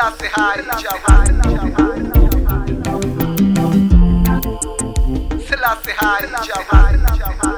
Selassie High Java. Selassie High Java.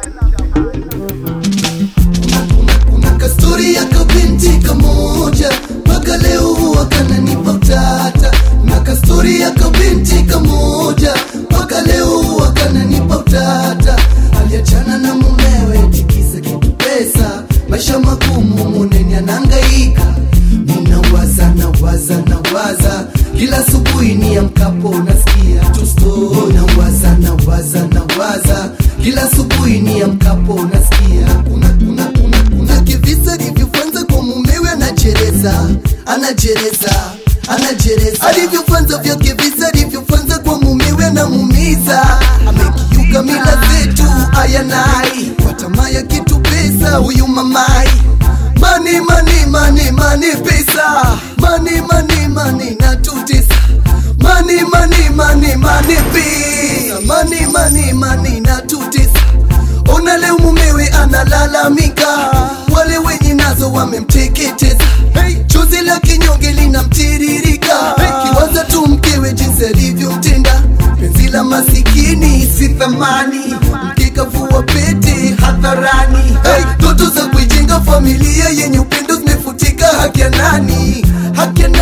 kuna kastori ya kabinti kamoja mpaka leo huwa kananipa utata na kastori ya kabinti kamoja mpaka leo huwa kananipa utata aliachana na mumewe tikisa kitu pesa maisha magumu muneni anangaika ninawaza nawaza nawaza kila asubuhi ni amkapo nasikia tu story nawaza nawaza nawaza kila asubuhi ni amkapo nasikia kuna kuna kuna kuna kivisa alivyofanza kwa mumewe anajereza anajereza anajereza alivyofanza vya kivisa alivyofanza kwa mumewe anamumiza amekiuka mila zetu ayanai kwa tamaa ya kitu pesa huyu mamai mani mani mani mani pesa mani mani mani natutisa mani mani mani mani pesa mani mani mani natutisa ona leo mumewe analalamika wale wenye nazo wamemteketeza hey. chozi la kinyonge linamtiririka hey. kiwaza tu mkewe jinsi alivyomtenda penzi la masikini si thamani mkikavua pete hadharani hey. toto za kuijenga familia yenye upendo zimefutika haki ya nani haki ya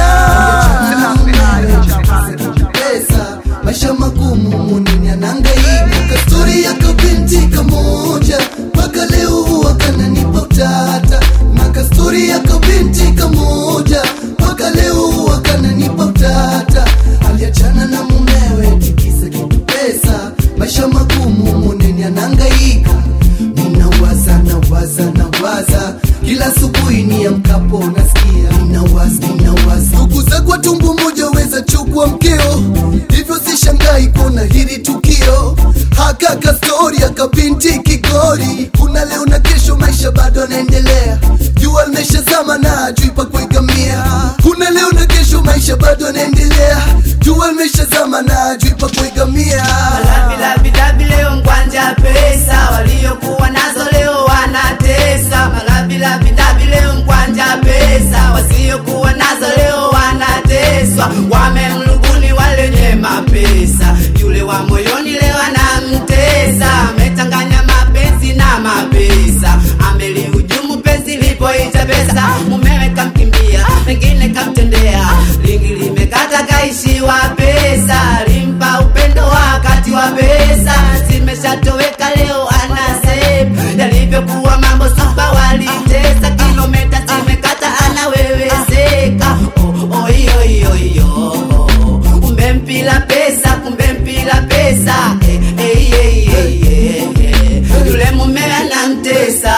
nani pesa maisha magumu munini anangaika kastori ya kabinti kamoja mpaka leo huwa kananipa utata na kastori ya kabinti kamoja mpaka leo huwa kananipa utata aliachana na mumewe tikisa kitu pesa maisha magumu munini anangaika ninawaza nawaza nawaza kila asubuhi ni amkapo nasikia ninawaza ninawaza ndugu zako tumbu moja weza chukua mkeo hivyo sishangai kuona hili tukio haka kastori akabinti kigori kuna leo na kesho maisha bado anaendelea jua limeshazama na ajui pa kuegamia kuna leo na kesho maisha bado anaendelea jua limeshazama na ajui pa kuegamia Malavilavilavi leo mkwanja pesa, waliokuwa nazo leo wanatesa. Malavilavilavi leo mkwanja pesa, wasiokuwa nazo leo wanateswa. Wamemluguni walenye mapesa, yule wa moyoni leo anamtesa. Amechanganya mapenzi na mapesa, amelihujumu penzi lipoita pesa. Mumewe kamkimbia, pengine kamtendea, lingi limekata kaishiwa pesa, limpa upendo wakati wa pesa, zimeshatoweka leo anasep yalivyokuwa mambo supa walitesa, kilometa zimekata anawewezeka. Oh, oh, iyo, iyo, iyo. Kumbe mpila pesa, kumbe mpila pesa eh, eh, eh, eh, eh. yule mume anamtesa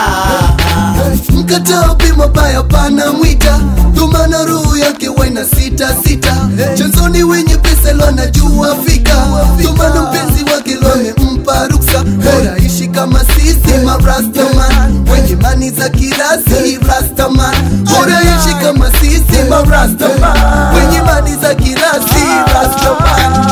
mkataa bima baya pana mwita dhumana roho yake waina sita sita chanzoni wenye pesa lo anajua fika dhumana mpenzi wake lo amempa ruksa bora ishi kama sisi marastaman wenye mani za kirasi rastaman bora ishi kama sisi marastaman wenye mani za kirasi rastaman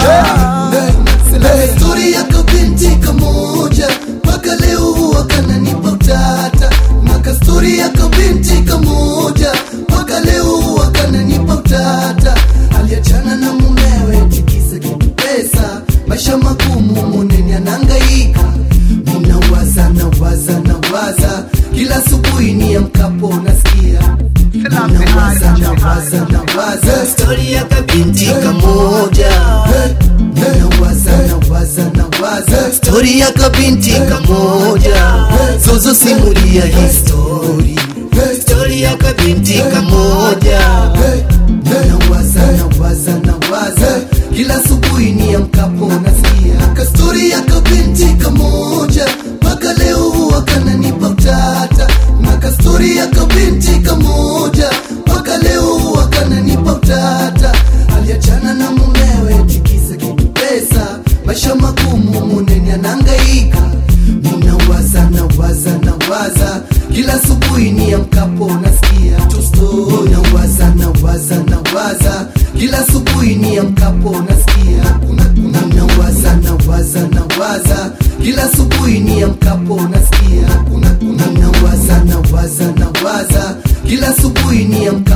Stori ya kabinti kamoja mpaka leo huwa kananipa utata na kastori ya kabinti kamoja mpaka leo huwa kananipa utata aliachana na mumewe tikisa kitu pesa maisha magumu muneni anangaika ninawaza nawaza nawaza kila asubuhi ni amkapo nasikia ninawaza nawaza nawaza stori ya kabinti kamoja nawaza nawaza nawaza stori ya kabinti kamoja zozo simulia histori stori ya kabinti kamoja nawaza nawaza nawaza kila asubuhi ni amkapo nasikia kastori ya kabinti kamoja mpaka leo huwa kananipa utata na kastori ya kabinti kamoja mpaka leo huwa kananipa utata aliachana na mumewe tikisa kitu pesa maisha magumu muneni anangaika ninawaza nawaza nawaza kila asubuhi ni amkapo nasikia tu story. nawaza nawaza nawaza kila asubuhi ni amkapo nasikia kuna kuna nawaza nawaza nawaza kila asubuhi ni amkapo nasikia kuna kuna nawaza nawaza nawaza kila asubuhi ni amkapo